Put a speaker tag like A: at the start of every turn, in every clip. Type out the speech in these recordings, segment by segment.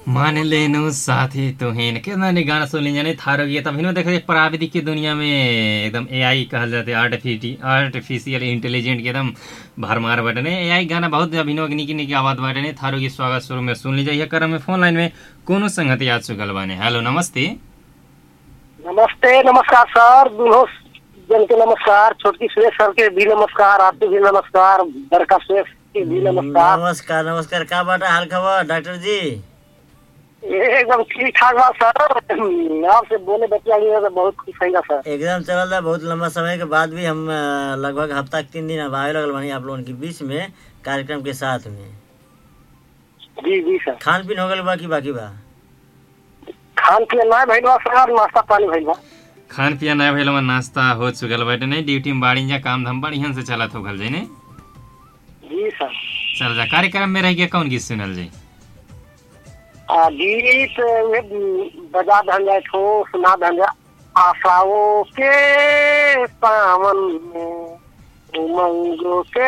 A: मान लेनु साथी तुहिन कितना ने गाना सुन लीजिए नहीं थारो ये तब देखे प्राविधिक की दुनिया में एकदम एआई कहल जाते आर्टिफिटी आर्टिफिशियल इंटेलिजेंट के एकदम भरमार बाटे ने एआई गाना बहुत अभिनव निकी निकी आवाज बाटे ने थारो की स्वागत शुरू में सुन लीजिए यह क्रम में फोन लाइन में कोनो संगत याद चुकल बाने हेलो नमस्ते
B: नमस्ते नमस्कार सर दुनो जन के नमस्कार छोटकी सुरेश सर के भी नमस्कार आपके भी नमस्कार बड़का सुरेश के भी नमस्कार
C: नमस्कार नमस्कार का बाटा हाल खबर डॉक्टर जी
B: एकदम ठीक ठाक बा सर आपसे बोले बतिया गया तो बहुत खुश है सर
C: एकदम चलल रहा बहुत लंबा समय के बाद भी हम अ, लगभग हफ्ता के तीन दिन अब आवे लगल बानी आप लोगन के बीच में कार्यक्रम के साथ में
B: जी जी सर
C: खान पीन हो गल बा कि बाकी बा
B: खान पियन ना भइल बा सर नाश्ता पानी भइल बा
A: खान पिया नया भैया नाश्ता हो चुकल बाटे नहीं ड्यूटी में बाड़ी जा काम धाम बढ़िया से चलत हो गल जाए ने
B: जी सर
A: चल जा कार्यक्रम में रह गया कौन गीत सुनल जाए
B: आ, गीत वे बजा धन जाए ठो सुना धन जाए आशाओं के सावन में उमंगों के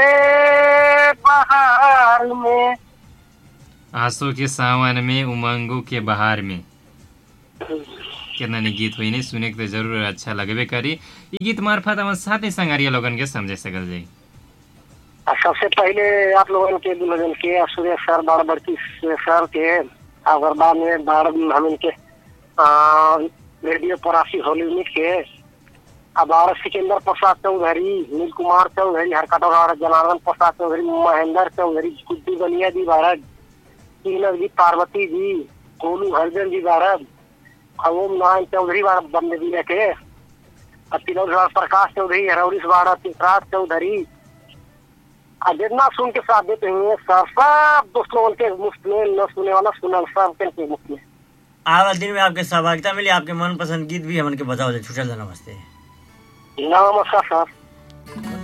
B: बहार में
A: आंसू के सावन में उमंगों के बहार में कितना नी गीत हुई नहीं सुने के तो जरूर अच्छा लगबे करी ई गीत मार्फत हम साथी संगारिया लोगन के समझे सकल जाई
B: आ, सबसे पहले आप लोगन के दुल्हन के आ, सुरेश सर बाड़ बड़की सुरेश सर के अगर बाद में बाड़ हम इनके आ, रेडियो परासी होली यूनिट के अब और सिकंदर प्रसाद चौधरी नील कुमार चौधरी हरकटौरा जनार्दन प्रसाद चौधरी महेंद्र चौधरी गुड्डी बनिया जी भारत तीनक जी पार्वती जी गोलू हरिजन जी भारत ओम नारायण चौधरी बाड़ा बंदे जी के और तिलौरी बाड़ा प्रकाश चौधरी हरौरी से बाड़ा चित्राज चौधरी आ जितना सुन के साथ देते हैं सब सब दोस्त लोगों के मुफ्त में न सुने वाला सुनल सब के मुफ्त में
C: आवा दिन में आपके सहभागिता मिली आपके मनपसंद गीत भी हमन के बताओ जा छुटल जा नमस्ते
B: नमस्कार सर